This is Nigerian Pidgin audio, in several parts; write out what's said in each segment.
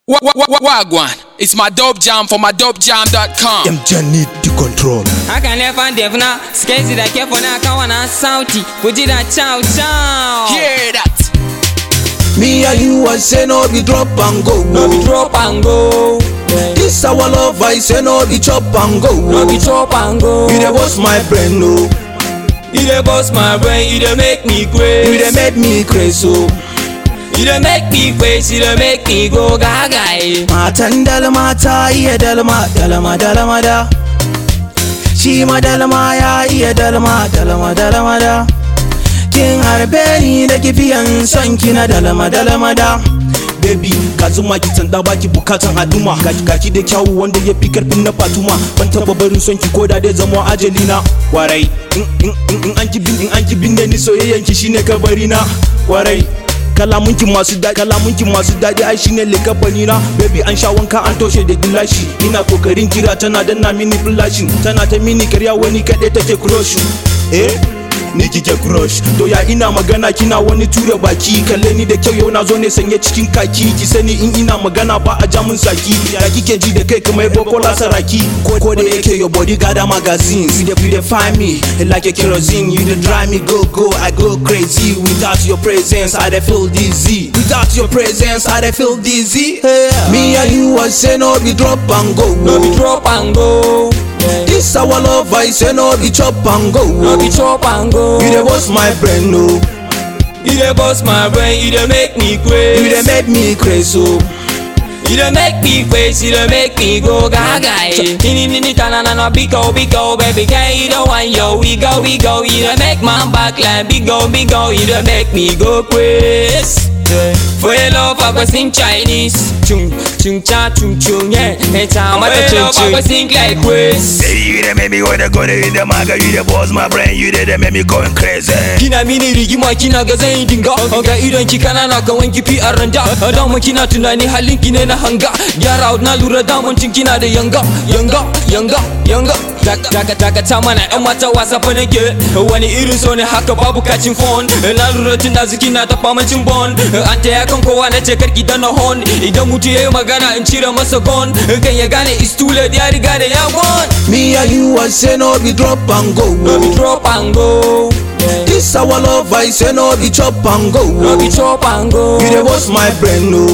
Wa- wa- wa- Wagwan, it's my dope jam for my dopejam.com. MJ need to control. haka ne fan devna skezi da kefo na kawa na sauti ku ji da chow chow Hear that? Me and you, I say no be drop and go. no be drop and go This our love, I say no be chop and go. no be chop and go You dey bust my brain, no. you dey bust my brain you dey make me You crazy dey make me crazy, oh. you dey make me crazy you dey make me go gaga eh. Matan dalma ta iya dalma, dalma dalma da. Shi ma dalma ya iya dalma, dalma dalma da. Kin harbe ni da kifiyan son ki na dalma dalma da. Baby, ka zuma ki tanda baki bukatan haduma Gaki gaki da kyawu wanda ya fi karfin na fatuma Ban taba barin son ki koda dai zama ajali na Warai, in in in in an ki bin in an ki bin da ni soyayyan ki shine kabari na Warai, kalamunki masu daɗi kalamunki masu daɗi ai shine likafani na baby an sha wanka an toshe da gilashi ina kokarin kira tana danna mini flashin tana ta mini karya wani kaɗai take crush eh ni kike crush to ya ina magana kina wani ture baki kalle ni da kyau yau na zo ne sanye cikin kaki ki sani in ina magana ba a jamun saki ya kike ji da kai kamar bokola saraki ko ko da yake your body gather magazines you dey you dey find me like a kerosene you dey drive me go go i go crazy without your presence i dey feel dizzy without your presence i dey feel dizzy me and you i say no be drop and go no be drop and go this our love i say no be chop and go no be chop and go you dey bust my brain no you dey bust my brain you dey make me you crazy dey make me crazy oh. You dey make me crazy, you dey make me go gaga eh. Nini nini tana na na big go big go baby girl you don't want yo we go we go you dey make my back like big go big go you dey make me go crazy. Yeah. For your love I go sing Chinese Chung chung cha chung chung yeah Hey cha mata chung chung I go sing like Chris Hey, you dey make me wanna go there in the maga, you dey buzz my brain, you dey dey make me going crazy. Kina mini rigima kina ga zan yi dinga Ga idon ki kanana ka wanki fi a randa Dama kina tunani halin ki ne na hanga Gyara out na lura damancin kina da yanga Yanga yanga yanga Daga daga ta mana yan mata wasa fa nake Wani irin so ne haka babu kacin phone Na lura tun da ziki na ta famacin bon An ta yakan kowa na ce karki da na hon Idan mutu ya yi magana in cire masa gon Kan ya gane is too late ya riga da ya gone me and you i say no be drop and go No be drop and go this our love i say no be chop and go No be chop and go you dey bust my brain no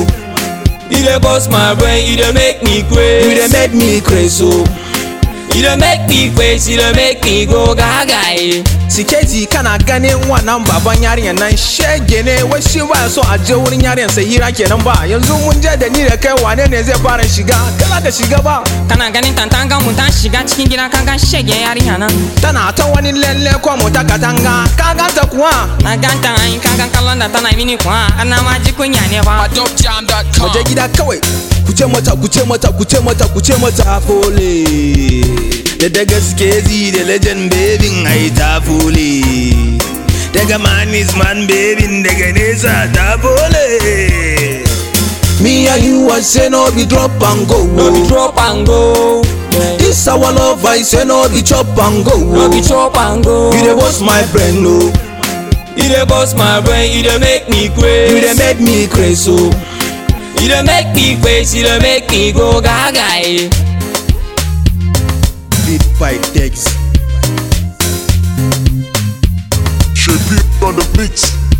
You dey bust my brain, you dey make me you crazy. dey make me crazy oh. You dey make me crazy, you dey make me go gaga. eh. Siketi kana ganin wannan baban yarinyar nan shege ne wai shi ba so a je wurin yarinyar sai hira kenan ba yanzu mun je da ni da kai wane ne zai fara shiga kala ka shiga ba Kana ganin tantanga mu ta shiga cikin gida kaga shege yarinya nan. tana ta wani lalle ko mu ta katanga ka ganta kuwa Na ganta ai kaga kallon da tana mini kuwa ana ma ji kunya ne ba. My dopejam.com. mu je gida kawai ku ce mata ku ce mata ku ce mata ku ce mata fole da da gaske zi da legend babin ai ta fole daga man is man babin daga nesa ta fole me and you i say no be drop and go No be drop and go. this our love i say no be chop and go No be chop and go. you dey bust my brain no You dey bust my brain, you dey make me you crazy. dey make me crazy oh. You dey make me crazy, you dey make me go gaga. eh. beat by Dex. Shape on the beats.